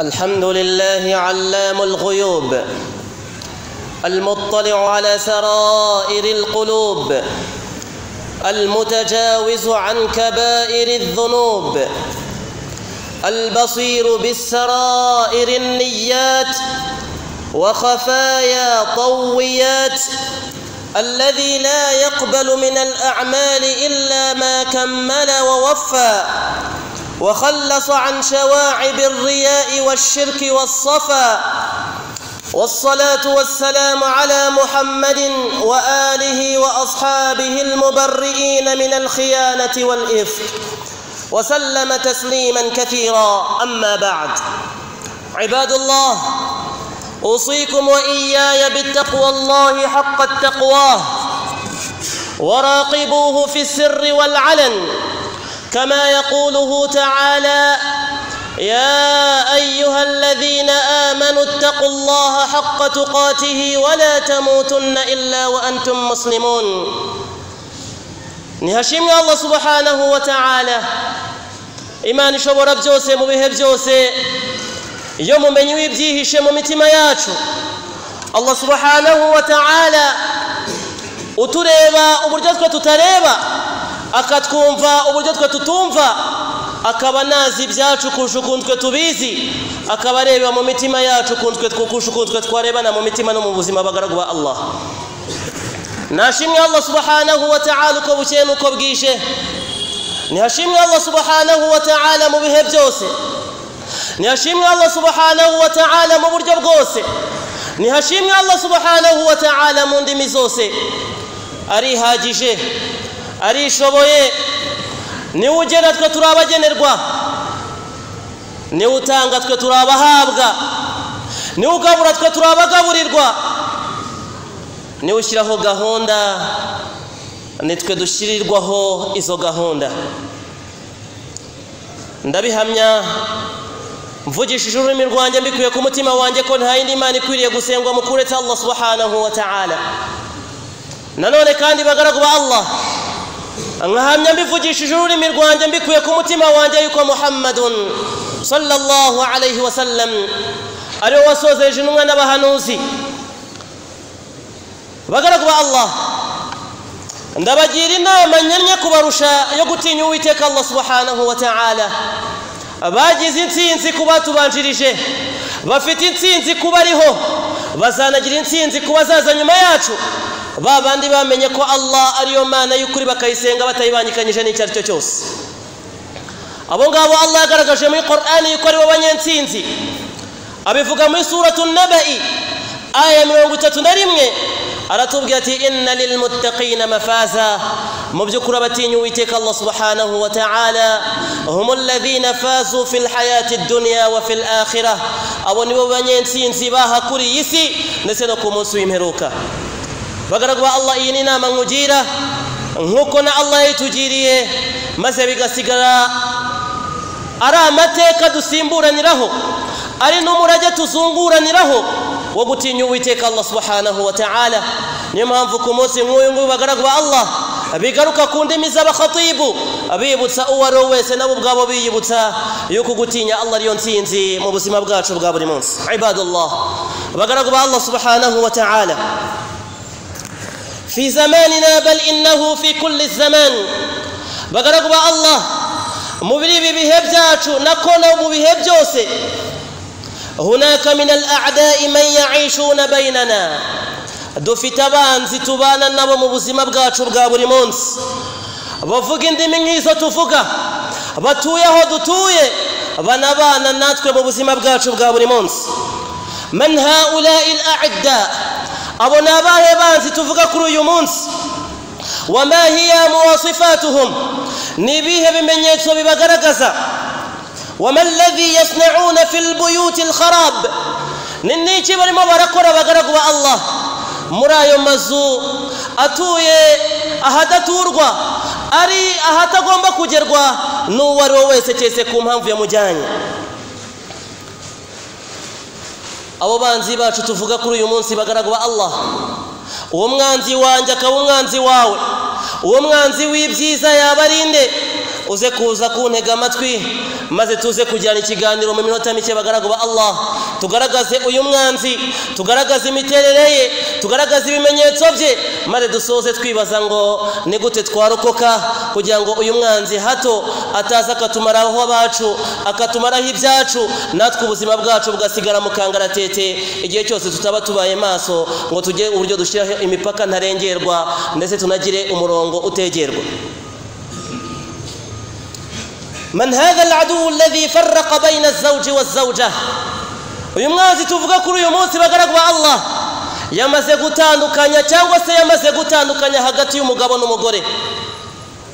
الحمد لله علام الغيوب المطلع على سرائر القلوب المتجاوز عن كبائر الذنوب البصير بالسرائر النيات وخفايا طويات الذي لا يقبل من الاعمال الا ما كمل ووفى وخلص عن شواعب الرياء والشرك والصفا والصلاه والسلام على محمد واله واصحابه المبرئين من الخيانه والافك وسلم تسليما كثيرا اما بعد عباد الله اوصيكم واياي بالتقوى الله حق التقواه وراقبوه في السر والعلن كما يقوله تعالى يا ايها الذين امنوا اتقوا الله حق تقاته ولا تموتن الا وانتم مسلمون ntihashimwe allah subhanahu wa ta'ala imana ishobora byose mu bihe byose iyo mumenye wibyihishe mu mitima yacu allah subhanahu wa ta'ala utureba uburyo twe tutareba akatwumva uburyo twe tutumva akaba nazi ibyacu kurusha ukuntu twe tubizi akaba areba mu mitima yacu ukuntu twe kurusha ukuntu twe twarebana mu mitima no mu buzima bagaragu ba allah nashimwe allah subhanahu wa ta'ala uko bukeye n'uko bwije ntihashimwe allah subhanahu wa ta'ala mu bihe byose ntihashimwe allah subhanahu wa ta'ala mu buryo bwose ntihashimwe allah subhanahu wa ta'ala mu ndimi zose arihagije arishoboye niwe ugena twe turi abagenerwa niwe utanga twe turi abahabwa niwe ugabura twe turi abagaburirwa niwe ushyiraho gahunda nitwe dushyirirwaho izo gahunda ndabihamya mvugishije ururimi rwanjye mbikuye ku mutima wanjye ko nta yindi mana ikwiriye gusengwa mu kuretse allah subhanahu wa ta'ala nanone kandi bagaragu ba allah nkahamya mbivugishije ururimi rwanjye mbikuye ku mutima wanjye yuko muhammadun sallallahu alayhi wa sallam ariwe wasozeje intumwa n'abahanuzi bagaragu ba allah ndabagira inama nyamye kubarusha yo gutinya uwiteka allah subhanahu wa ta'ala bagize intsinzi ku batubanjirije bafite intsinzi kuba ariho bazanagira intsinzi ku bazaza nyuma yacu ba bandi bamenye ko allah ariyo mana y'ukuri bakayisenga batayibangikanyije n'icyo ari cyo cyose abo ngabo allah yagaragaje muri korani yuko aribo banyentsinzi abivuga muri suratu nabai aya mirongo itatu na rimwe aratubwira ati inna lilmuttaqina mafaza mu by'ukuri abatinya uwiteka allah subhanahu wa ta'ala hum alladhina fazu fi lhayati dunya wa fi lakhira abo nibo banyentsinzi bahakuriye isi ndetse no ku munsi w'imperuka bagaragwa allah iyi ni inama nkugira nk'uko na allah yayitugiriye maze bigasigara ari amateka dusimburaniraho ari n'umurage tuzunguraniraho wo gutinya uwiteka allah subhanahu wa ta'ala niyo mpamvu ku munsi nk'uyu nguyu bagaragwa allah bigaruka ku ndimi z'abakhatibu bibutsa uwo ari we wese nabo ubwabo biyibutsa yuko gutinya allah ariyo nsinzi mu buzima bwacu bwa buri munsi ibadallah bagaragwa allah subhanahu wa ta'ala fi zamanina bal innahu fi kulli zaman bagaragwa allah muri ibi bihe byacu nako no mu bihe byose hunaka min al-a'da'i man ya'ishuna bainana dufite abanzi tubana nabo mu buzima bwacu bwa buri munsi bavuga indimi nk'izo tuvuga batuye aho dutuye banabana natwe mu buzima bwacu bwa buri munsi man haula'i al-a'da abo ni abahe banzi tuvuga kuri uyu munsi wama hiya muwasifatuhum ni ibihe bimenyetso bibagaragaza وما الذي يصنعون في البيوت الخراب ننيكي barimo barakora abagaragu ba allah muri ayo mazu atuye ahadaturwa ari ahatagomba kugerwa n'uwo ari we wese cyese ku mpamvu yamujyanye abo banzi bacu tuvuga kuri uyu munsi bagaragu ba allah uwo mwanzi wanjye akaba umwanzi wawe uwo mwanzi w'ibyiza yabarinde uze kuza kuntega amatwi maze tuze kujyana ikiganiro mu minota mike bagaragu ba allah tugaragaze uyu mwanzi tugaragaze imiterere ye tugaragaze ibimenyetso bye maze dusoze twibaza ngo ni gute twarokoka kugira ngo uyu mwanzi hato ataza akatumaraho abacu akatumaraho ibyacu natwe ubuzima bwacu bugasigara mu kangaratete igihe cyose tutaba tubaye maso ngo tugire uburyo dushyiraho imipaka ntarengerwa ndetse tunagire umurongo utegerwa من هذا العدو الذي فرق بين الزوج والزوجة uyu mwanzi tuvuga kuri uyu munsi bagaragu ba allah yamaze gutandukanya cyangwa se yamaze gutandukanya hagati y'umugabo n'umugore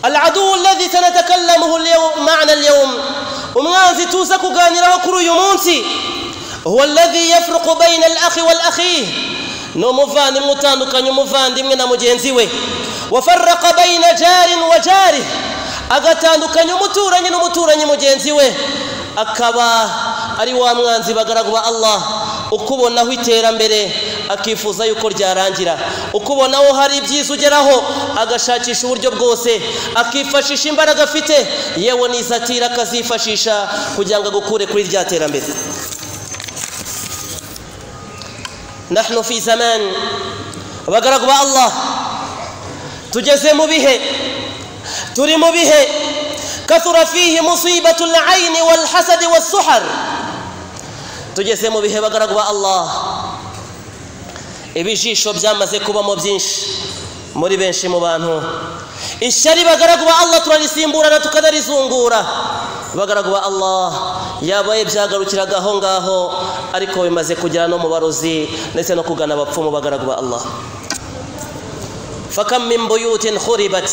aladu ladhi sanatakalamuhu mana alyawm umwanzi tuza kuganiraho kuri uyu munsi huwa alladhi yafruqu baina alakhi walakhihi ni umuvandimwe utandukanya umuvandimwe na mugenzi we wafaraka baina jarin wa jarih agatandukanya umuturanyi n'umuturanyi mugenzi we akaba ari wa mwanzi bagaragu ba allah ukubonaho iterambere akifuza yuko ryarangira ukubonaho hari ibyiza ugeraho agashakisha uburyo bwose akifashisha imbaraga afite yewe n'izatira akazifashisha kugira ngo agukure kuri rya terambere nahnu fi zamani bagaragu ba allah tugeze mu bihe turi mu bihe kathura fihi musibatu layini walhasadi wasuhar tugeze mu bihe bagaragu ba allah ibijisho byamaze kubamo byinshi muri benshi mu bantu ishyari bagaragu ba allah turarisimburana tukanarizungura bagaragu ba allah yabaye byagarukiraga aho ngaho ariko bimaze kugera no mu barozi ndetse no kugana abapfumu bagaragu ba allah fakam min buyutin khuribat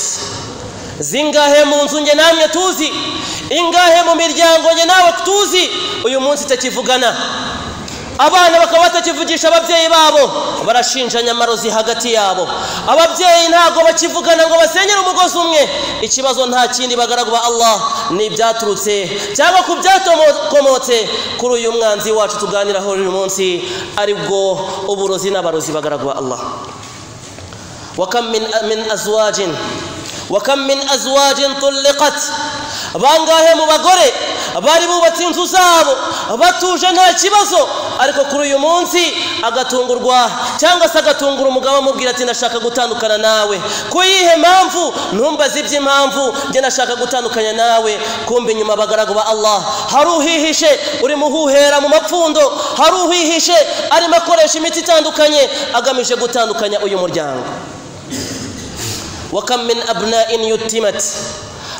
zingahe mu nzu nge namwe tuzi ingahe mu miryango nge nawe tuzi uyu munsi itakivugana abana bakaba batakivugisha ababyeyi babo barashinja nyamarozi hagati yabo ababyeyi ntabwo bakivugana ngo basenyere umugozi umwe ikibazo nta kindi bagaragwa allah ni ibyaturutse cyangwa ku byatokomotse kuri uyu mwanzi wacu tuganiraho uyu munsi aribwo uburozi n'abarozi bagaragwa allah wakam min, min azwajin wakam min azwajin tulliqat bangahe mu bagore bari bubatse inzu zabo batuje nta kibazo ariko kuri uyu munsi agatungurwa cyangwa se agatungura umugabo amubwira ati ndashaka gutandukana nawe ku yihe mpamvu ntumbaze iby'impamvu njye nashaka gutandukanya nawe kumva inyuma abagaragu ba allah hari uhihishe urimo uhuhera mu mapfundo hari uhihishe arimo akoresha imiti itandukanye agamije gutandukanya uyu muryango wakam min abna'in yutimat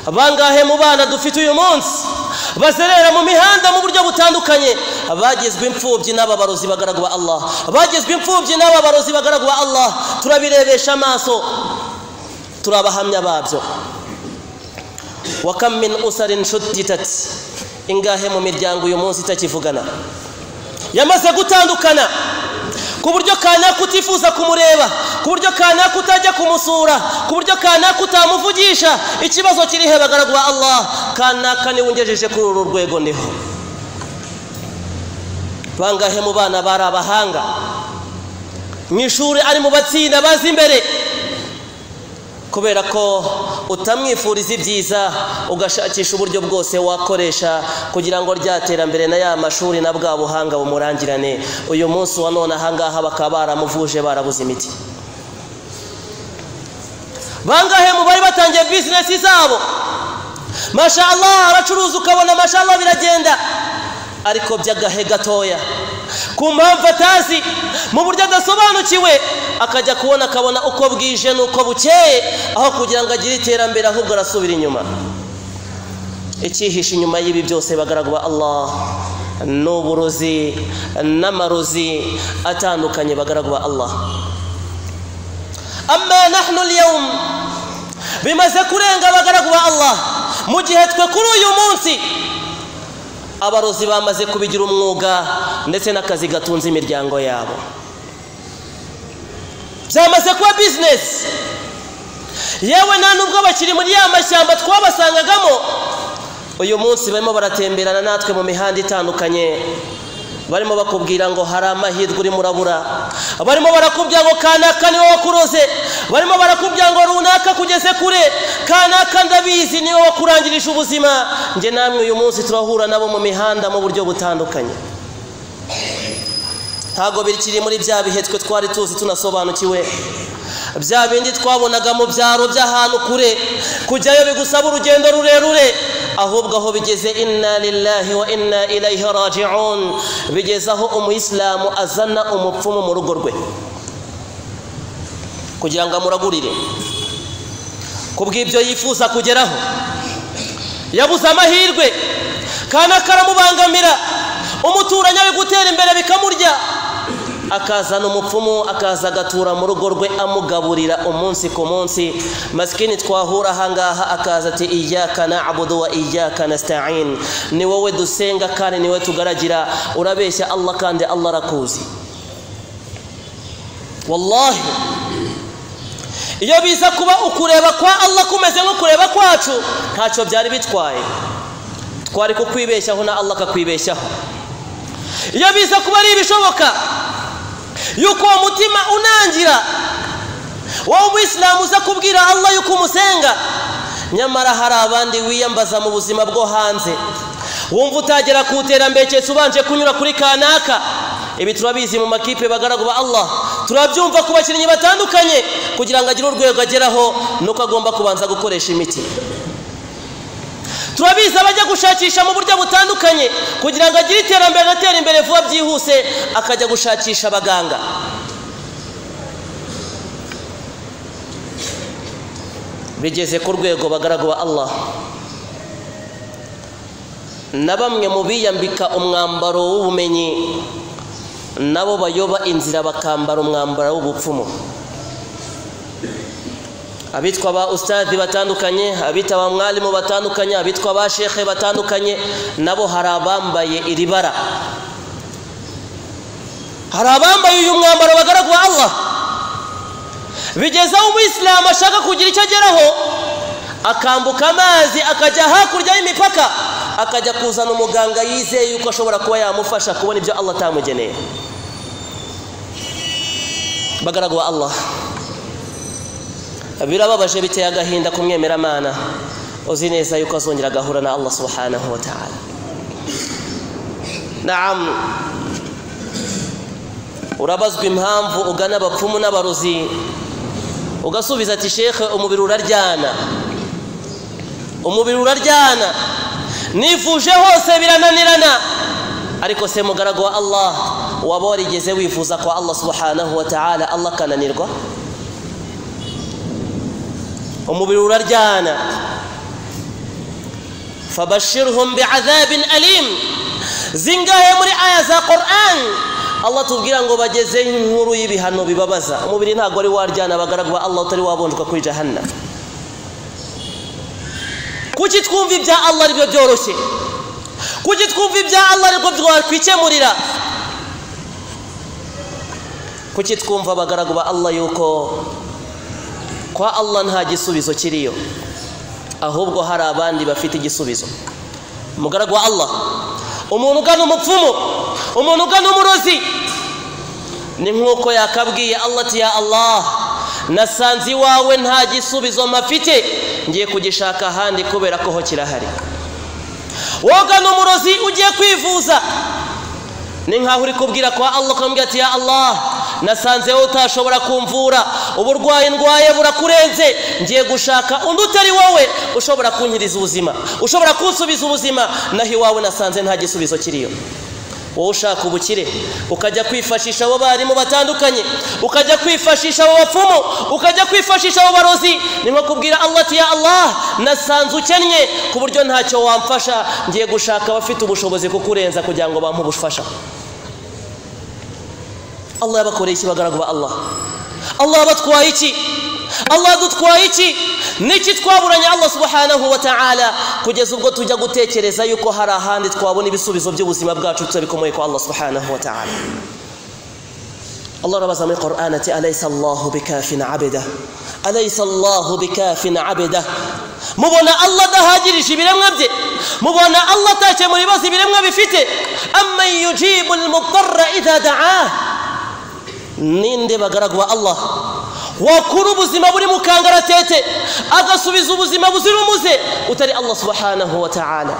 bangahe mu bana dufite uyu munsi bazerera mu mihanda mu buryo butandukanye bagizwe imfubyi n'aba barozi bagaragu ba allah bagizwe imfubyi n'aba barozi bagaragu ba allah turabirebesha amaso turi abahamya babyo wakam min usarin shutitat ingahe mu miryango uyu munsi itakivugana yamaze gutandukana ku buryo kanaka utifuza kumureba ku buryo kanaka utajya kumusura ku buryo kanaka utamuvugisha ikibazo kirihe bagaragu ba allah kanaka niwe ungejeje kuri uru rwego ndiho bangahe mu bana bari abahanga mu ishuri ari mu batsinda bazi imbere kubera ko utamwifuriza ibyiza ugashakisha uburyo bwose wakoresha kugira ngo rya terambere na ya mashuri na bwa buhanga bumurangirane uyu munsi wa none ahangaha bakaba baramuvuje barabuze imiti bangahe mu bari batangiye bizinesi zabo mashallah aracuruza ukabona mashallah biragenda ariko by'agahe gatoya ku mpamvu atazi mu buryo adasobanukiwe akajya kubona akabona uko bwije n'uko bukeye aho kugira ngo agire iterambere ahubwo arasubira inyuma icyihishe inyuma y'ibi byose bagaragwa allah ni uburozi n'amarozi atandukanye bagaragwa allah amma nahnu liyawm bimaze kurenga bagaragwa allah mu gihe twe kuri uyu munsi abarozi bamaze kubigira umwuga ndetse n'akazi gatunze imiryango yabo byamaze kuba bizinesi yewe nta n'ubwo bakiri muri ya mashyamba twabasangagamo uyu munsi barimo baratemberana natwe mu mihanda itandukanye barimo bakubwira ngo hari amahirwe urimo urabura barimo barakubwira ngo kanaka niwe wakuroze barimo barakubwira ngo runaka kugeze kure kanaka ndabizi niwe wakurangirije ubuzima njye namwe uyu munsi turahura nabo mu mihanda mu buryo butandukanye ntabwo bikiri muri bya bihe twe twari tuzi tunasobanukiwe bya bindi twabonaga mu byaro by'ahantu kure kujyayo bigusaba urugendo rurerure ahubwo aho bigeze inna lillahi wa inna ilayihi raji'un bigeze aho umuyisilamu azana umupfumu mu rugo rwe kugira ngo amuragurire kubw'ibyo yifuza kugeraho yabuze amahirwe kandi akaramubangamira umuturanyi ari gutera imbere bikamurya akazana umupfumu akaza agatura mu rugo rwe amugaburira umunsi ku munsi masikini twahura ahangaha akaza ati iyaka na'budu wa iyaka nasta'in ni wowe dusenga kandi ni wowe tugaragira urabeshya allah kandi allah arakuzi wallahi iyo biza kuba ukureba kwa allah kumeze nko kureba kwacu ntacyo byari bitwaye twari kukwibeshyaho na allah akakwibeshyaho iyo biza kuba ari ibishoboka yuko uwo mutima unangira wowe umuyisilamu uza kubwira allah yuko umusenga nyamara hari abandi wiyambaza mu buzima bwo hanze wumva utagera ku iterambere keretse ubanje kunyura kuri kanaka ibi turabizi mu makipe bagaragu ba allah turabyumva ku bakinnyi batandukanye kugira ngo agire urwego ageraho nuko agomba kubanza gukoresha imiti turabizi abajya gushakisha mu buryo butandukanye kugira ngo agire iterambere atera imbere vuba byihuse akajya gushakisha abaganga bigeze ku rwego bagaragwa allah na bamwe mu biyambika umwambaro w'ubumenyi nabo bayoba inzira bakambara umwambaro w'ubupfumu abitwa ba usitadi batandukanye abita ba mwarimu batandukanye abitwa ba shekhe batandukanye nabo hari abambaye iri bara hari abambaye uyu mwambaro bagaragwa allah bigeze aho umuyisilamu ashaka kugira icyo ageraho akambuka amazi akajya hakurya y'imipaka akajya kuzana umuganga yizeye yuko ashobora kuba yamufasha kubona ibyo allah atamugeneye bagaragwa allah birababaje biteye agahinda kumwemeramana uzi neza yuko azongera agahura na allah subhanahu wa ta'ala naam urabazwa impamvu ugana abapfumu n'abarozi ugasubiza ati shekhe umubiri uraryana umubiri uraryana nifuje hose birananirana ariko se mugaragu wa allah waba warigeze wifuza kwa allah subhanahu wa ta'ala allah akananirwa umubiri uraryana fabashirhum bi'adhabin alim zingahe muri aya za Qur'an Allah tubwira ngo bageze inkuru y'ibihano bibabaza umubiri ntago ari waryana bagaragwa Allah utari wabonjwa kuri jahannam kuki twumva ibya Allah aribyo byoroshye kuki twumva ibya Allah aribyo twakwikemurira kuki twumva bagaragwa Allah yuko kwa allah nta gisubizo kiriyo ahubwo hari abandi bafite igisubizo umugaragu wa allah umuntu ugana umupfumu umuntu ugana umurozi ni nk'uko yakabwiye allah ati ya allah nasanze iwawe nta gisubizo mafite ngiye kugishaka ahandi kubera ko ho kirahari wogana umurozi ugiye kwivuza ni nk'aho uri kubwira kwa allah ukambwira ati ya allah nasanze wowe utashobora kumvura uburwayi ndwaye burakurenze ngiye gushaka undi utari wowe ushobora kunkiriza ubuzima ushobora kunsubiza ubuzima naho iwawe nasanze nta gisubizo kiriyo wowe ushaka ubukire ukajya kwifashisha abo barimu batandukanye ukajya kwifashisha abo bapfumu ukajya kwifashisha abo barozi ni nko kubwira allah ati ya allah nasanze ukennye ku buryo ntacyo wamfasha ngiye gushaka abafite ubushobozi kukurenza kugira ngo bampe ubufasha allah yabakoreye iki bagaragu ba allah allah abatwaye iki allah adutwaye iki niki twaburanye allah subhanahu wa ta'ala kugeza ubwo tujya gutekereza yuko hari ahandi twabona ibisubizo by'ubuzima bwacu tutabikomoye kwa allah subhanahu wa ta'ala الله رب زمي قرآن تي أليس الله بكاف عبده أليس الله بكاف عبده مبونا الله تهاجر شبيرم غبدي مبونا الله تاچه مريباس بيرم غبفته أما يجيب المضطر إذا دعاه ninde bagaragwa allah wakura ubuzima buri mu kangaratete agasubiza ubuzima buzira umuze utari allah subhanahu wa ta'ala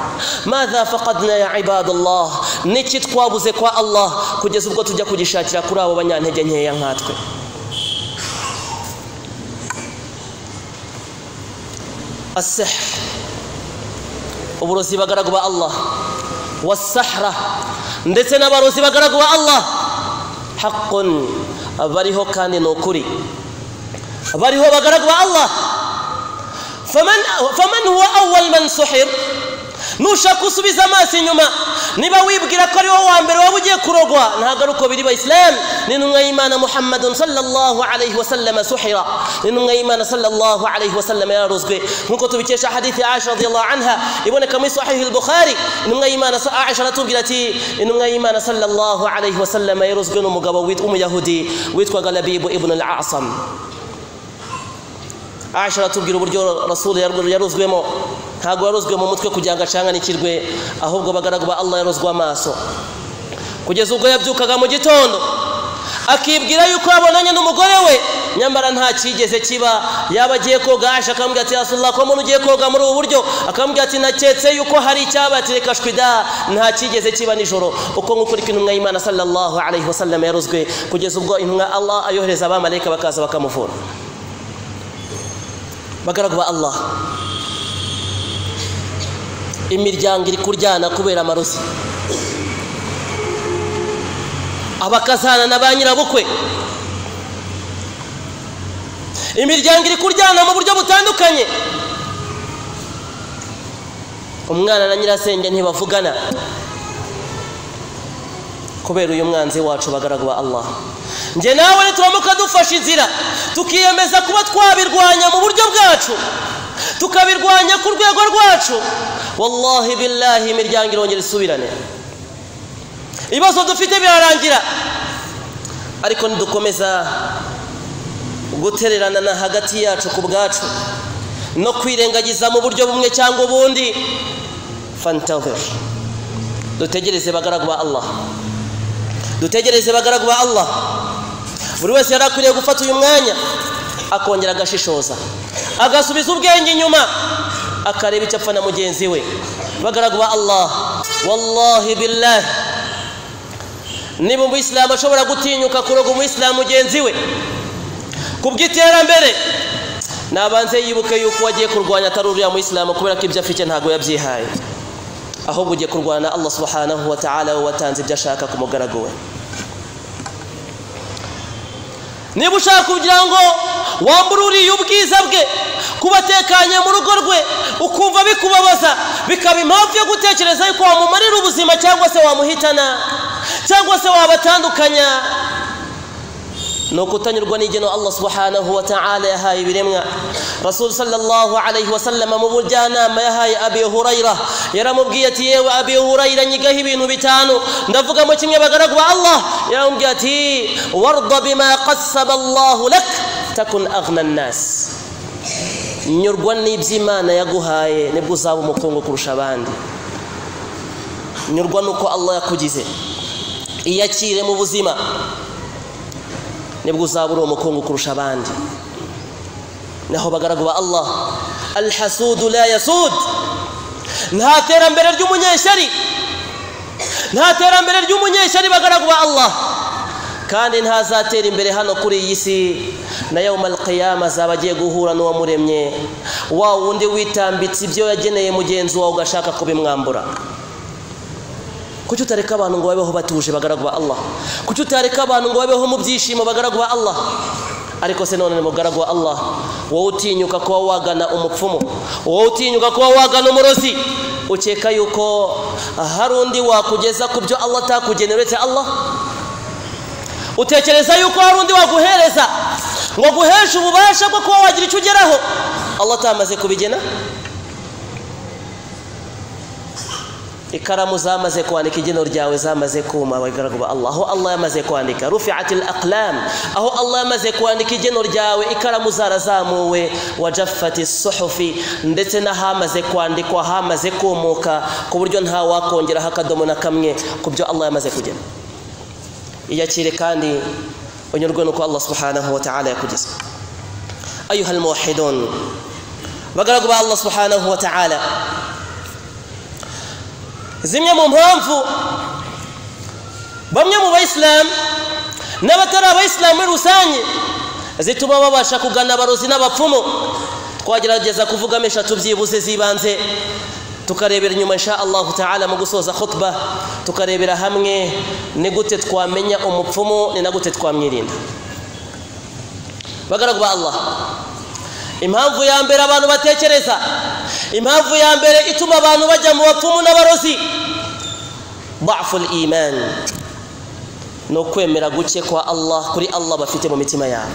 madha faqadna ya ibadallah niki twabuze kwa allah kugeza ubwo tujya kugishakira kuri abo banyantege nkeya nkatwe asihr uburozi bagaragu ba allah wasahra ndetse n'abarozi bagaragu ba allah haqqun bariho kandi ni ukuri bariho bagaragu ba allah faman faman huwa awwal man suhir nushaka usubiza amaso inyuma niba wibwira ko ari wowe wa mbere waba ugiye kurogwa ntabwo ari uko biri bayisilamu ni intumwa y'imana muhammadun sallallahu alayhi wa sallam suhira ni intumwa y'imana sallallahu alayhi wa sallam yararuzwe nk'uko tubikesha hadithi ya aisha radiyallahu anha iboneka muri sahihi al-bukhari intumwa y'imana aisha aratubwira ati intumwa y'imana sallallahu alayhi wa sallam yaruzwe n'umugabo w'umuyahudi witwaga labibu ibn al-asam aisha aratubwira uburyo rasuli yaruzwemo ntabwo yaruzwe mu mutwe kugira ngo acanganikirwe ahubwo bagaragu ba allah yaruzwe amaso kugeza ubwo yabyukaga mu gitondo akibwira yuko abonanye n'umugore we nyamara nta cyigeze kiba yaba agiye koga aje akamubwira ati rasulullah ko umuntu ugiye koga muri ubu buryo akamubwira ati naketse yuko hari icyabatire kashwida nta cyigeze kiba nijoro uko nk'uko uri intumwa y'imana sallallahu alayhi wa sallam yaruzwe kugeza ubwo intumwa allah ayohereza abamarayika bakaza bakamuvura bagaragu ba allah imiryango iri kuryana kubera amarozi abakazana na ba nyirabukwe imiryango iri kuryana mu buryo butandukanye umwana na nyirasenge ntibavugana kubera uyu mwanzi wacu bagaragu ba allah njye nawe turamuka dufashe inzira tukiyemeza kuba twabirwanya mu buryo bwacu tukabirwanya ku rwego rwacu wallahi billahi imiryango irongera isubirane ibibazo dufite birarangira ariko nidukomeza gutererana hagati yacu ku bwacu no kwirengagiza mu buryo bumwe cyangwa ubundi fantaveri dutegereze bagaragu ba allah dutegereze bagaragu ba allah buri wese yari akwiriye gufata uyu mwanya akongera agashishoza agasubiza ubwenge inyuma akareba icyo apfa na mugenzi we bagaragu ba allah wallahi billahi niba umuyisilamu ashobora gutinyuka kuroga umuyisilamu mugenzi we ku bw'iterambere nabanze yibuke yuko wagiye kurwanya atari uriya muyisilamu kubera ko ibyo afite ntabwo yabyihaye ahubwo ugiye kurwana na allah subhanahu wa ta'ala we watanze ibyo ashaka ku mugaragu we niba ushaka kugira ngo wambure uriya ubwiza bwe kuba atekanye mu rugo rwe ukumva bikubabaza bikaba impamvu yo gutekereza yuko wamumarira ubuzima cyangwa se wamuhitana cyangwa se wabatandukanya ni ukutanyurwa n'igeno allah subhanahu wa ta'ala yahaye ibiremwa rasul sallallahu alayhi wasallam mu bujyanama yahaye abi hurayra yaramubwiye ati yewe abi hurayra nyigaho ibintu bitanu ndavugamo kimwe bagaragu ba allah yaramubwiye ati warda bima qassaba allahu lak takun aghna nnas nyurwa n'iby'imana yaguhaye nibwo uzaba umukungu kurusha abandi nyurwa n'uko allah yakugize iyakire mu buzima nibwo uzaba uri umukungu kurusha abandi naho bagaragu ba allah alhasudu la yasud nta terambere ry'umunyeshyari nta terambere ry'umunyeshyari bagaragu ba allah kandi ntazatera imbere hano kuri iyi si na yawma alqiyama azaba agiye guhura n'uwamuremye wa wundi witambitse ibyo yageneye mugenzi wawe ugashaka kubimwambura kuki utareka abantu ngo babeho batuje bagaragu ba allah kuki utareka abantu ngo babeho mu byishimo bagaragu ba allah ariko se none mugaragu wa allah wowe utinyuka kuba wagana umupfumu wowe utinyuka kuba wagana umurozi ukeka yuko hari undi wakugeza ku byo allah atakugenera uretse allah utekereza yuko hari undi waguhereza ngo aguheshe ububasha bwo kuba wagira icyo ugeraho allah atamaze kubigena ikaramu zamaze kwandika igeno ryawe zamaze kuma abagaragu ba Allah aho Allah yamaze kwandika rufi'atil aqlam aho Allah yamaze kwandika igeno ryawe ikaramu zarazamuwe wajaffati suhufi ndetse n'ahamaze kwandikwa hamaze kumuka ku buryo nta wakongera hakadomo na kamwe ku byo Allah yamaze kugena iyakire kandi unyurwe nuko Allah subhanahu wa ta'ala yakugize ayuha almuwahhidun bagaragu ba Allah subhanahu wa ta'ala zimwe mu mpamvu bamwe mu bayisilamu n'abatari abayisilamu muri rusange zituma babasha kugana abarozi n'abapfumu twagerageza kuvuga eshatu byibuze z'ibanze tukarebera inyuma insha allahu ta'ala mu gusoza khutba tukarebera hamwe ni gute twamenya umupfumu ni na gute twamwirinda bagaragu ba allah impamvu ya mbere abantu batekereza impamvu ya mbere ituma abantu bajya mu bapfumu n'abarozi daful imani ni ukwemera guke kwa allah kuri allah bafite mu mitima yabo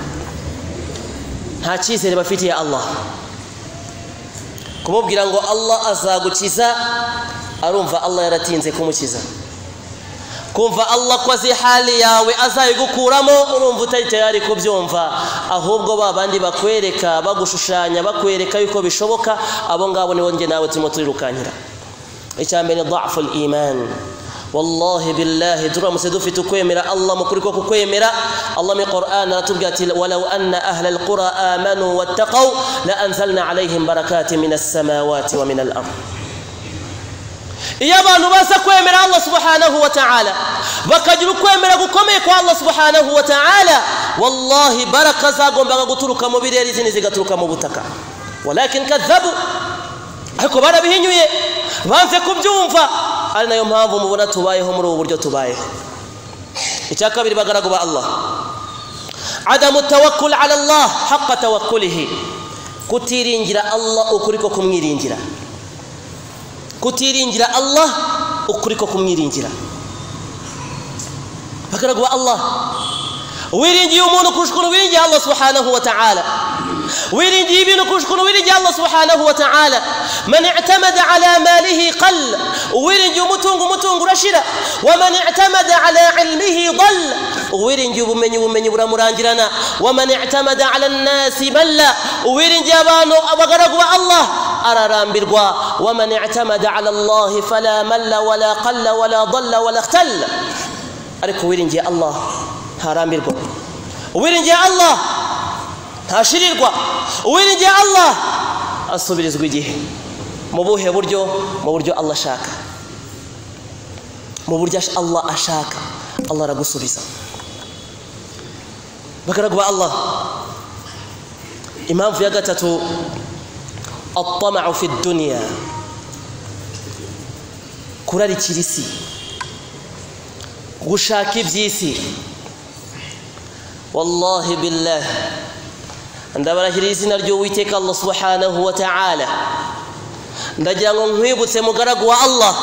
nta cyizere bafitiye allah kumubwira ngo allah azagukiza arumva allah yaratinze kumukiza kumva allah ko azi hali yawe azayigukuramo urumva utari tayari kubyumva ahubwo ba bandi bakwereka bagushushanya bakwereka yuko bishoboka abo ngabo nibo nge nawe turimo turirukankira icya mbere ni daful imani wallahi billahi turamutse dufite ukwemera allah mukuri ko kukwemera allah muri quran aratubwira ati walau anna ahla alqura amanu wattaqaw la anzalna alaihim barakati min assamawati wa min al ard iyo abantu baza kwemera allah subhanahu wa ta'ala bakagira ukwemera gukomeye kwa allah subhanahu wa ta'ala wallahi baraka zagombaga guturuka mu birere izindi zigaturuka mu butaka walakin kadhabu ariko barabihinyuye banze kubyumva ari nayo mpamvu mubona tubayeho muri ubu buryo tubayeho icya kabiri bagaraguba allah adamu tawakkul ala allah haqa tawakkulihi kutiringira allah ukuri ko kumwiringira kutiringira allah ukuri ko kumwiringira bakaraguba allah wiringiye umuntu kurusha ukuntu wiringiye allah subhanahu wa ta'ala wiringiye ibintu kurusha ukuntu wiringiye allah subhanahu wa ta'ala man i'tamada ala malihi qal wiringiye umutungo umutungo urashira wa man i'tamada ala ilmihi dal wiringiye ubumenyi ubumenyi buramurangirana wa man i'tamada ala nnasi balla wiringiye abantu abagaragu ba allah ararambirwa waman i'tamada ala allahi fala malla wala qalla wala dalla wala ikhtalla ariko wiringiye allah ntarambirwa uwiringiye allah ntashirirwa uwiringiye allah asubirizwa igihe mu buhe buryo mu buryo allah ashaka mu buryo allah ashaka allah aragusubiza bagaragu ba allah impamvu ya gatatu الطمع في الدنيا kurarikira isi gushaka iby'isi wallahi billahi ndabarahira izina ry'uwiteka allah subhanahu wa ta'ala ndagira ngo nkwibutse mugaragu wa allah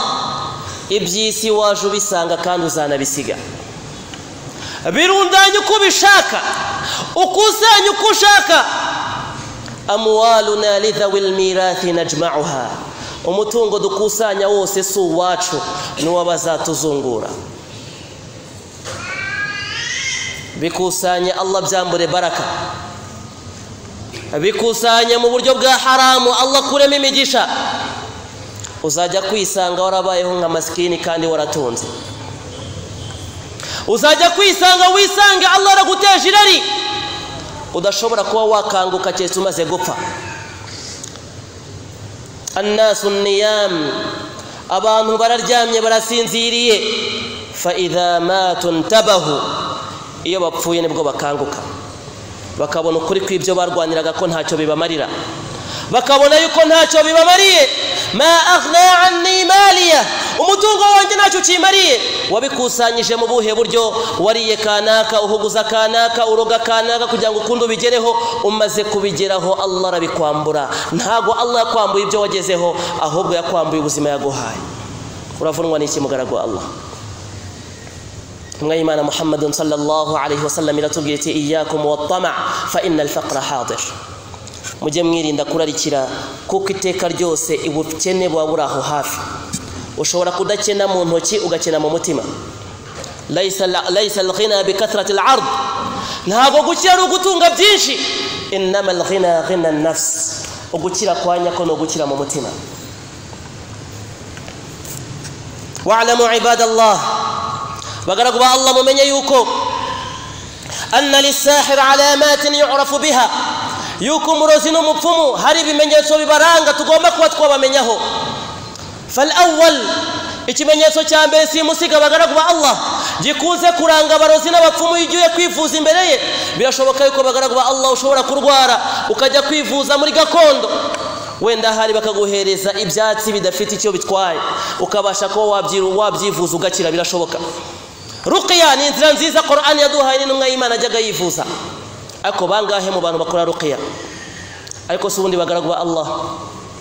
iby'isi waje ubisanga kandi uzanabisiga birundanye uko ubishaka ukusanye uko ushaka amwaluna lidhawi lmirathi najmauha umutungo dukusanya wose si uwacu n'uw'abazatuzungura bikusanye allah byambure baraka bikusanye mu buryo bwa haramu allah kuremo imigisha uzajya kwisanga warabayeho nka masikini kandi waratunze uzajya kwisanga wisange allah araguteje irari udashobora kuba wakanguka keretse umaze gupfa annasu niyamu abantu bararyamye barasinziriye fa idha matu ntabahu iyo bapfuye nibwo bakanguka bakabona ukuri kw'ibyo barwaniraga ko ntacyo bibamarira bakabona yuko ntacyo bibamariye ma aghna anni maliya umutungo wanjye ntacyo ukimariye wabikusanyije mu buhe buryo wariye kanaka uhuguza kanaka uroga kanaka kugira ngo ukunde ubigereho umaze kubigeraho allah arabikwambura ntabwo allah yakwambuye ibyo wagezeho ahubwo yakwambuye ubuzima yaguhaye uravunwa n'iki mugaragu allah intumwa y'imana muhammadun sallallahu alaihi wasallam iratubwira iti iyakum wattama fa inna alfaqra hadir mujye mwirinda kurarikira kuko iteka ryose ubukene buba buri aho hafi ushobora kudakena mu ntoki ugakena mu mutima layisa la- layisa alghina bikathirati alard ntabwo gukira ari ugutunga byinshi inama alghina ghina nafsi ugukira kwa nyako ni ugukira mu mutima wa'lamu ibadallah bagaragu ba allah mumenye yuko anna lisahir alamatin yu'rafu biha yuko umurozi n'umupfumu hari ibimenyetso bibaranga tugomba kuba twabamenyaho فالأول ikimenyetso cya mbere simusiga abagaragu ba allah gikunze kuranga abarozi n'abapfumu iyo ugiye kwivuza imbere ye birashoboka yuko abagaragu ba allah ushobora kurwara ukajya kwivuza muri gakondo wenda ahari bakaguhereza ibyatsi bidafite icyo bitwaye ukabasha kuba wabyi- wabyivuza ugakira birashoboka ruqiya ni inzira nziza korani yaduhaye n'intumwa y'imana ajyaga yivuza ariko bangahe mu bantu bakora ruqiya ariko si ubundi bagaragu ba allah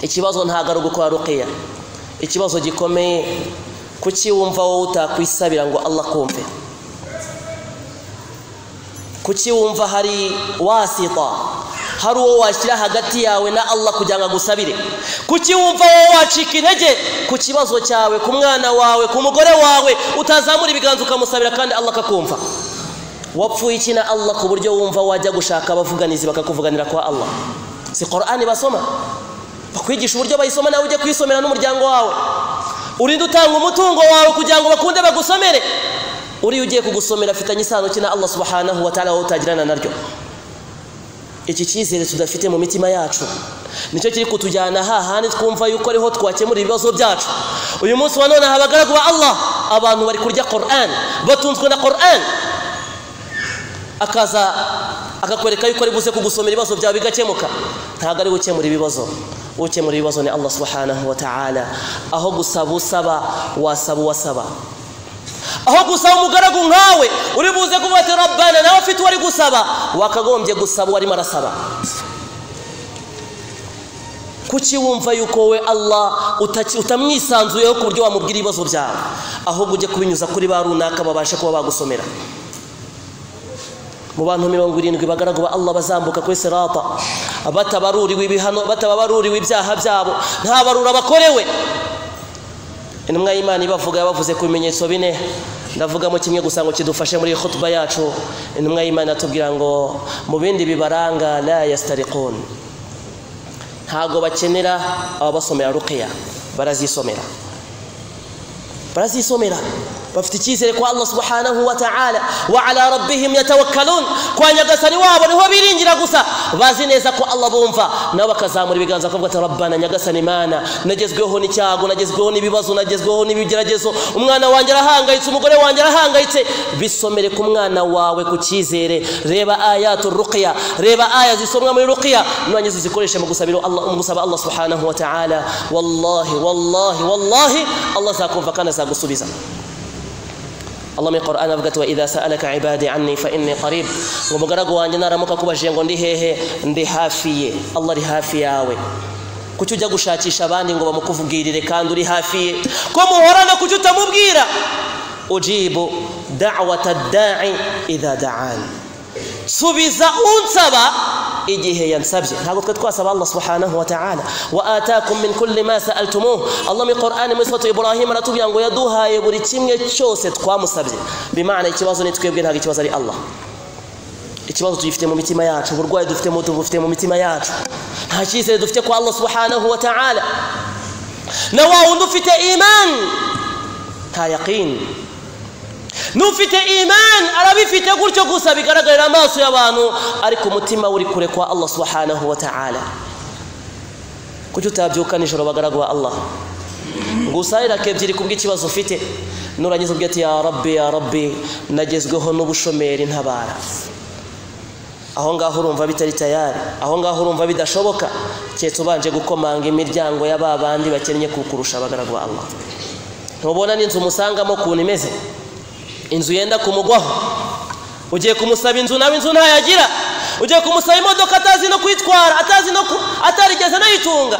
ikibazo ntabwo ari ugukora ruqiya ikibazo gikomeye kuki wumva wowe utakwisabira ngo allah kumve kuki wumva hari wasita hari uwo washyira hagati yawe na allah kugira ngo agusabire kuki wumva wowe wacika intege ku kibazo cyawe ku mwana wawe ku mugore wawe utazamura ibiganza ukamusabira kandi allah akakumva wapfuye iki na allah ku buryo wumva wajya gushaka abavuganizi bakakuvuganira kwa allah si korani basoma bakwigisha uburyo bayisoma nawe ujye kuyisomera n'umuryango wawe urinde utanga umutungo wawe kugira ngo bakunde bagusomere uriya ugiye kugusomera afitanye isano ki na allah subhanahu wa ta'ala wowe utagirana naryo iki cyizere tudafite mu mitima yacu nicyo kiri kutujyana hahandi twumva yuko ariho twakemura ibibazo byacu uyu munsi wa none habagaragu ba allah abantu bari kurya koran batunzwe na koran akaza akakwereka yuko ari buze kugusomera ibibazo byawe bigakemuka ntabwo ari gukemura ibibazo ukemura ibibazo ni allah subhanahu wa ta'ala aho gusaba usaba wasaba uwasaba aho gusaba umugaragu nkawe uri buze kuvuga ati rabbana nawe afite uwo ari gusaba wakagombye gusaba uwo arimo arasaba kuki wumva yuko we allah utaki- utamwisanzuyeho ku buryo wamubwira ibibazo byawe ahubwo ujye kubinyuza kuri ba runaka babashe kuba bagusomera mu bantu mirongo irindwi bagaragu ba allah bazambuka kuri sirata batabaruriwe ibihano batabaruriwe ibyaha byabo nta barura bakorewe intumwa y'imana ibavuga yabavuze ku bimenyetso bine ndavugamo kimwe gusa ngo kidufashe muri iyi khutuba yacu intumwa y'imana yatubwira ngo mu bindi bibaranga la yastarikun ntabwo bakenera ababasomera ruqya barazisomera barazisomera bafite icyizere kwa allah subhanahu wa ta'ala wa ala rabbihim yatawakkalun kwa nyagasani wabo niho biringira gusa bazi neza ko allah bumva nabo bakazamura ibiganza bakavuga ati rabbana nyagasani mana nagezweho n'icyago nagezweho n'ibibazo nagezweho n'ibigeragezo umwana wanjye arahangayitse umugore wanjye arahangayitse bisomere ku mwana wawe ku cyizere reba ayatu ruqya reba aya zisomwa muri ruqya nurangiza uzikoreshe mu gusabira allah mu gusaba allah subhanahu wa ta'ala wallahi wallahi wallahi allah azakumva kandi azagusubiza allah mu iqur'an avuga ati wa idha sa'alaka ibadi anni fa inni qarib ngo mugaragu wanjye naramuka kubajije ngo ndi hehe ndi hafi ye allah ari hafi yawe kuki ujya gushakisha abandi ngo bamukuvugirire kandi uri hafi ye ko muhorana kuki utamubwira ujibu da'wata da'i idha da'ani subiza unsaba igihe yansabye ntabwo twe twasaba allah subhanahu wa ta'ala wa atakum min kulli ma sa'altumuh allah mu qur'ani muri suratu ibrahim aratubwira ngo yaduhaye buri kimwe cyose twamusabye bimana ikibazo ni twebwe ntabwo ikibazo ari allah ikibazo tugifite mu mitima yacu uburwayi dufite mu tubufite mu mitima yacu nta cyizere dufite kwa allah subhanahu wa ta'ala na wa wundi ufite iman nta yaqini n'ufite iman arabifite gutyo gusa bigaragarira amaso y'abantu ariko umutima we uri kure kwa allah subhanahu wa ta'ala kuki utabyuka nijoro bagaragwa allah ngo usahirake ebyiri kubw'ikibazo ufite nurangiza ubwe ati ya rabbi ya rabbi nagezweho n'ubushomeri ntabara aho ngaho urumva bitari tayari aho ngaho urumva bidashoboka keretse ubanje gukomanga imiryango ya ba bandi bakennye kukurusha bagaragwa allah ntubona n'inzu umusangamo ukuntu imeze inzu yenda kumugwaho ugiye kumusaba inzu nawe inzu ntayagira ugiye kumusaba imodoka atazi no kwitwara atazi no ku- atarigeze anayitunga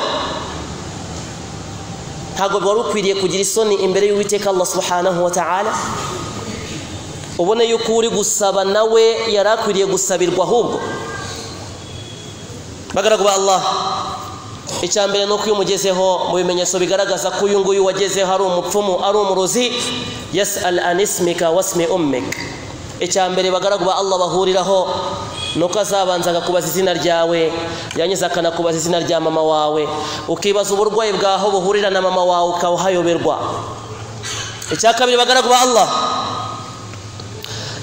ntabwo wari ukwiriye kugira isoni imbere y'uwiteka allah subhanahu wa ta'ala ubone yuko uri gusaba nawe yari akwiriye gusabirwa ahubwo bagaragu ba allah icya mbere ni uko iyo umugezeho mu bimenyetso bigaragaza ko uyu nguyu wagezeho ari umupfumu ari umurozi yesi al anisimika wasimi umika icya mbere bagaragu ba Allah bahuriraho ni uko azabanza akakubaza izina ryawe yangiza akanakubaza izina rya mama wawe ukibaza uburwayi bwaho buhurira na mama wawe ukawuhayoberwa icya kabiri bagaragu ba Allah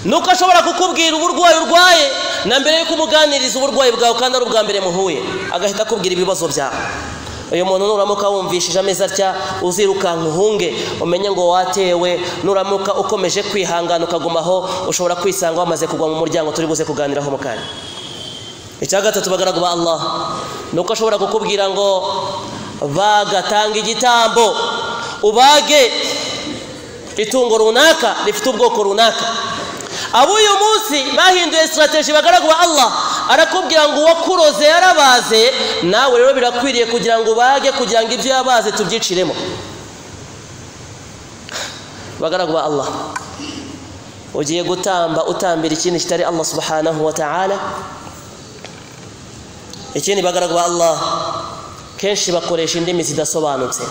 ni uko ashobora kukubwira uburwayi urwaye na mbere yuko umuganiriza uburwayi bwawe kandi ari ubwa mbere muhuye agahita akubwira ibibazo byawe uyu muntu nuramuka wumvishije ameza atya uzirukanka uhunge umenye ngo watewe nuramuka ukomeje kwihangana ukagumaho ushobora kwisanga wamaze kugwa mu muryango turi buze kuganiraho mu kanya icya gatatu bagaragu ba Allah ni uko ashobora kukubwira ngo bagatanga igitambo ubage itungo runaka rifite ubwoko runaka ab'uyu munsi bahinduye sitarategi bagaragu ba Allah arakubwira ngo uwakuroze yarabaze nawe rero birakwiriye kugira ngo ubage kugira ngo ibyo yabaze tubyiciremo bagaragu ba Allah ugiye gutamba utambira ikindi kitari Allah subhanahu wa ta'ala ikindi bagaragu ba Allah kenshi bakoresha indimi zidasobanutse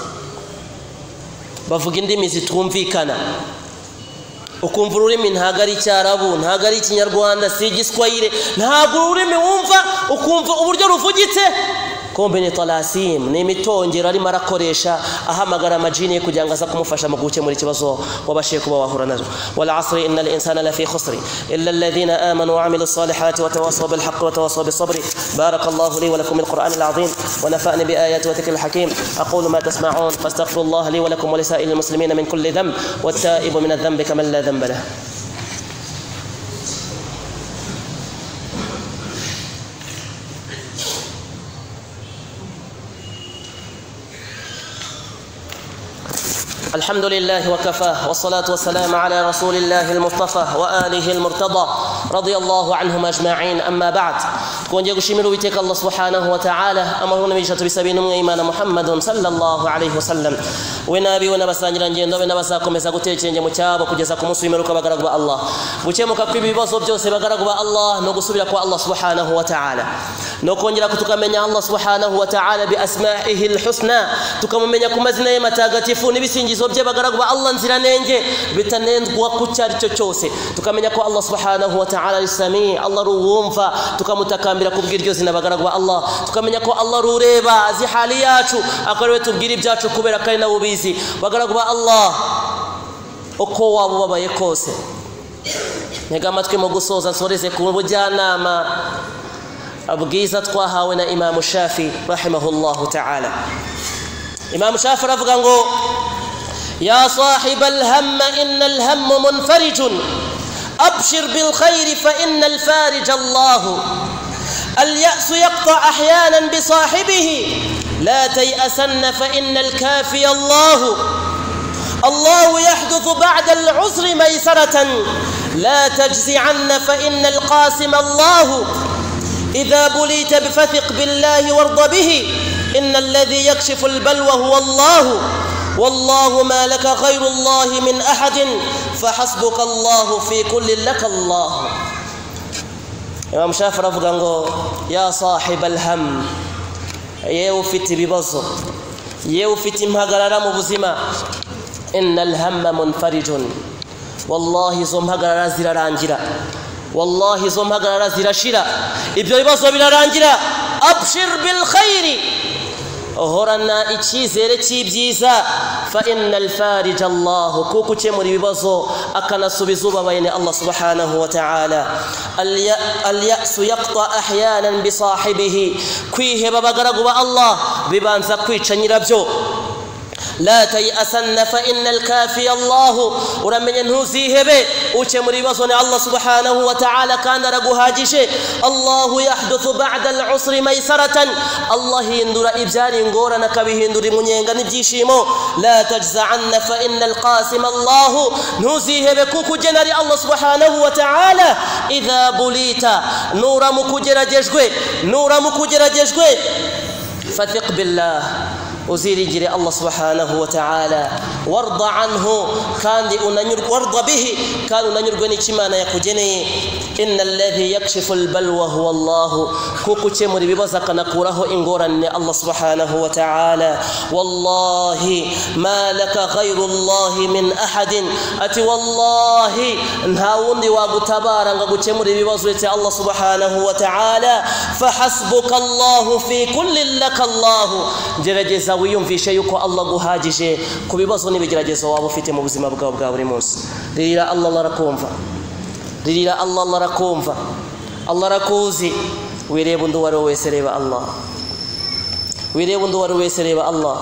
bavuga indimi zitumvikana ukumva ururimi ntabwo ari icyarabu ntabwo ari ikinyarwanda si igiswayire ntabwo ururimi wumva ukumva uburyo ruvugitse kombe ni tarasimu ni imitongero arimo arakoresha ahamagara amajini ye kugira ngo aza kumufasha mu gukemura ikibazo wabashije kuba wahura nazo wal asri inna al insana lafi khusri illa alladhina amanu wa amilu salihati wa tawasaw bil haqqi wa tawasaw bis sabri barakallahu li wa lakum bil qur'an al azim wa nafa'ani bi ayati wa dhikr al hakim aqulu ma tasma'un fastaghfirullah li wa lakum wa li sa'il al muslimin min kulli dhanb wa taibu min adh-dhanbi kama la dhanba lahu الحمد لله وكفاه والصلاة والسلام على رسول الله المصطفى وآله المرتضى رضي الله عنهم أجمعين أما بعد كون جاكو شميرو بيتك الله سبحانه وتعالى أمرنا بيشة بسبين إيمان محمد صلى الله عليه وسلم ونابي ونبسا نجران جيندو ونبساكم يساكو تيجين جمو تابو كجساكو مسلمين لك بغرق الله وچemo kabibi bazo byose bagaragwa Allah no gusubira kwa Allah subhanahu wa ta'ala no kongera kutukamenya Allah subhanahu wa ta'ala bi asma'ihi al-husna tukamumenya ku mazina ye matagatifu n'ibisingizo bye bagaragu ba Allah nziranenge bitanendwa ku cyaricyo cyose tukamenya ko Allah subhanahu wa ta'ala ari sami Allah ruwumva tukamutakambira kubw'iryo zina bagaragu ba Allah tukamenya ko Allah rureba azi hali yacu akarewe tubwira ibyacu kubera kari na ubizi bagaragu ba Allah uko waba ubabaye kose ntega amatwi mu gusoza nsoreze ku bujyanama bwiza twahawe na imamu shafi rahimahullahu ta'ala imamu shafi aravuga ngo يا صاحب الهم إن الهم منفرج أبشر بالخير فإن الفارج الله اليأس يقطع أحيانا بصاحبه لا تيأسن فإن الكافي الله الله يحدث بعد العسر ميسرة لا تجزعن فإن القاسم الله إذا بليت بفثق بالله وارض به إن الذي يكشف البلوى هو الله والله ما لك غير الله من أحد فحسبك الله في كل لك الله إمام شافر أفغانغو يا صاحب الهم yewe ufite ibibazo yewe ufite impagarara mu buzima inna alhamma munfarijun wallahi izo mpagarara zirarangira wallahi izo mpagarara zirashira ibyo bibazo birarangira abshir bil khairi uhorana icyizere cy'ibyiza fa innal farij Allah kuko ukemura ibibazo akanasubiza ubabaye ni Allah subhanahu wa ta'ala al ya'su yaqta ahyanan bi sahibihi kwiheba bagaragu ba Allah bibanza kwica nyirabyo la tayasanna fa innal kafi Allah uramenye ntuzihebe ukemura ibibazo ni Allah subhanahu wa ta'ala kandi araguhagije Allah yahduthu ba'da al-usri maysaratan Allah hindura ibyari ingorane akabihindura imunyenga n'ibyishimo la tajza'anna fa innal qasim Allah ntuzihebe kuko ugena ari Allah subhanahu wa ta'ala idha bulita nura mukugeragejwe nura mukugeragejwe fatiq billah uziringire allah subhanahu wa ta'ala warda anhu kandi unanyurwe warda bihi kandi unanyurwe n'ikimana yakugeneye inna alladhi yakshifu albalwa huwa allah kuko ukemura ibibazo akanakuraho ingorane ni allah subhanahu wa ta'ala wallahi ma laka ghayru allahi min ahadin ati wallahi nta wundi wagutabara ngo agukemure ibibazo uretse allah subhanahu wa ta'ala fahasbuka allahu fi kullin laka allahu gerageza wiyumvishe yuko allah aguhagije ku bibazo n'ibigeragezo waba ufite mu buzima bwawe bwa buri munsi ririra allah allah arakumva ririra allah allah arakumva allah arakuzi wireba undi uwo ari we wese reba allah wireba undi uwo ari we wese reba allah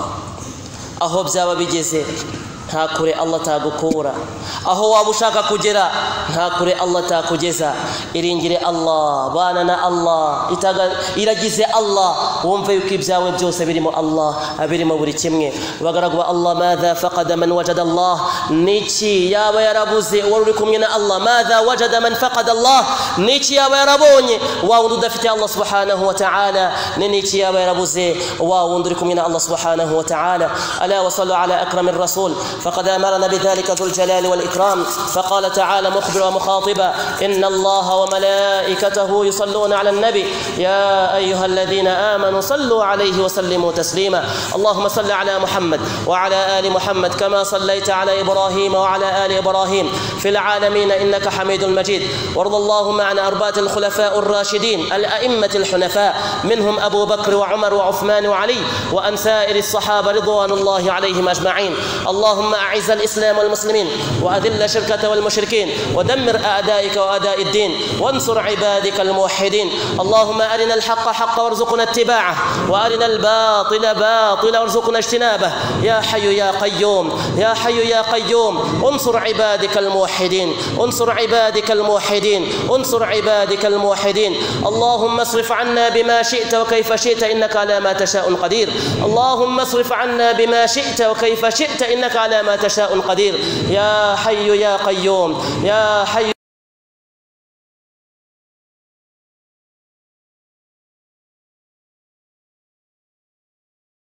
aho byaba bigeze nta kure allah atagukura aho waba ushaka kugera nta kure allah atakugeza iringire allah bana na allah itaga- iragize allah wumve yuko ibyawe byose birimo allah birimo buri kimwe bagaragu ba allah madha faqada man wajada allah niki yaba yarabuze uwari uri kumwe na allah madha wajada man faqada allah niki yaba yarabonye wa wundi udafite allah subhanahu wa ta'ala ni niki yaba yarabuze wa wundi uri kumwe na allah subhanahu wa ta'ala ala wa sallu ala akram الرسول فقد امرنا بذلك ذو الجلال والاكرام فقال تعالى مخبرا ومخاطبا ان الله وملائكته يصلون على النبي يا ايها الذين امنوا صلوا عليه وسلموا تسليما اللهم صل على محمد وعلى ال محمد كما صليت على ابراهيم وعلى ال ابراهيم في العالمين انك حميد مجيد وارض اللهم عن اربعه الخلفاء الراشدين الائمه الحنفاء منهم ابو بكر وعمر وعثمان وعلي وان سائر الصحابه رضوان الله عليهم اجمعين اللهم اعز الاسلام والمسلمين واذل الشرك والمشركين ودمر اعدائك واعداء الدين وانصر عبادك الموحدين اللهم ارنا الحق حقا وارزقنا اتباعه وارنا الباطل باطلا وارزقنا اجتنابه يا حي يا قيوم يا حي يا قيوم انصر عبادك الموحدين انصر عبادك الموحدين انصر عبادك الموحدين اللهم اصرف عنا بما شئت وكيف شئت انك على ما تشاء قدير اللهم اصرف عنا بما شئت وكيف شئت انك على ما تشاء قدير يا حي يا قيوم يا حي